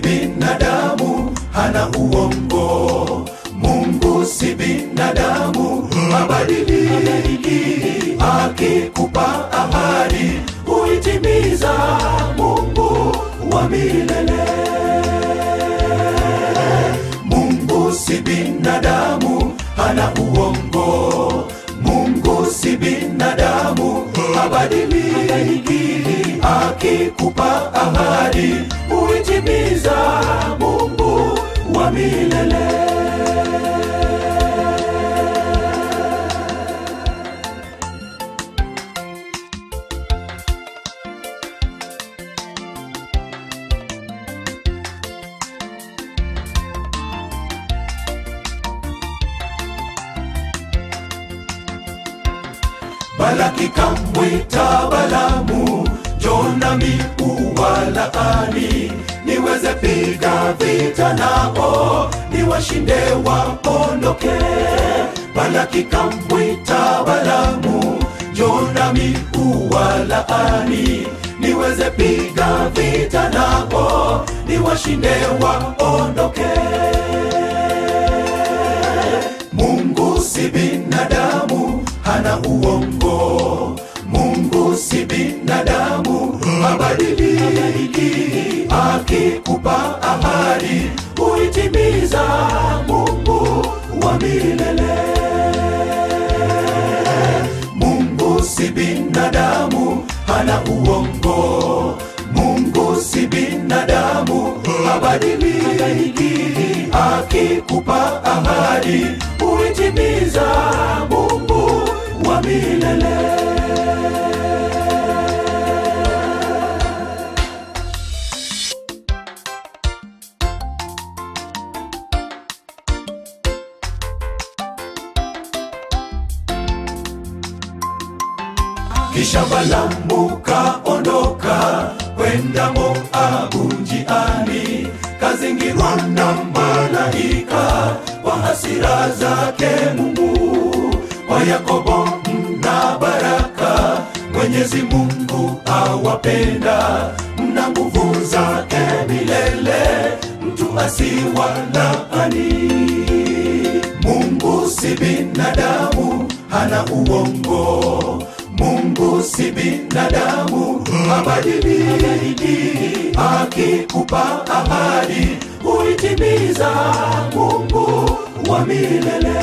binadamu, hana uongo. Mungu si binadamu, habadiliki. Akikupa ahadi, huitimiza. Mungu wa milele. Mungu si binadamu, hana uongo. Mungu si binadamu, habadiliki. Akikupa ahadi, huitimiza. Mungu wa milele. Balaki kamwita Balamu, Jonami uwalaani, niweze piga vita nao, niwashinde waondoke. Balaki kamwita Balamu, Jonami uwalaani, niweze piga vita nao, niwashinde waondoke. Mungu si binadamu, hana uongo. Mungu si binadamu, habadiliki. Akikupa ahadi, huitimiza. Mungu wa milele. Mungu si binadamu, hana uongo. Mungu si binadamu, habadiliki. Akikupa ahadi, huitimiza. Mungu wa milele. Kisha Balamu kaondoka kwenda Moabu njiani, kazingirwa na malaika kwa hasira zake Mungu. Kwa Yakobo mna baraka, Mwenyezi Mungu awapenda, mna nguvu zake milele, mtu asiwalaani. Mungu si binadamu, hana uongo. Mungu si binadamu, habadiliki. Akikupa ahadi, huitimiza. Mungu wa milele.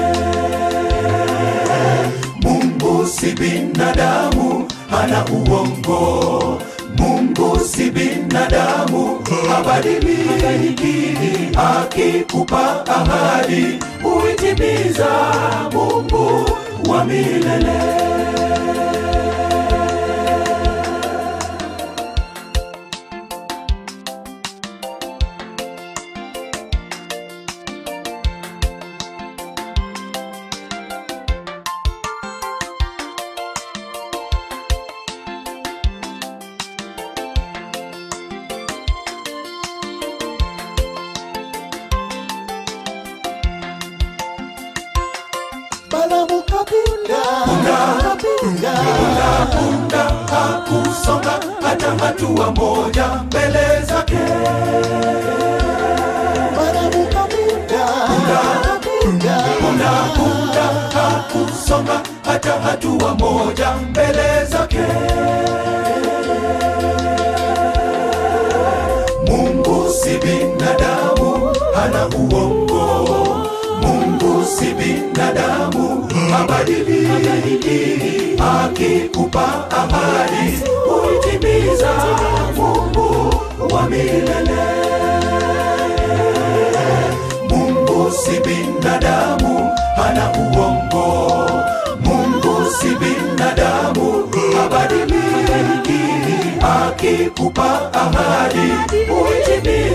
Mungu si binadamu, hana uongo. Mungu si binadamu, habadiliki. Akikupa ahadi, huitimiza. Mungu wa milele. Balamu kapinga, kapinga, Punda hakusonga hata hatua moja mbele zake. Balamu kapinga, kapinga, Punda punda hakusonga hata hatua moja mbele zake. Mungu si binadamu, hana uongo. Mungu si binadamu, habadiliki. Akikupa ahadi, huitimiza. Mungu wa milele. Mungu si binadamu, hana uongo. Mungu si binadamu, habadiliki. Akikupa ahadi, huitimiza.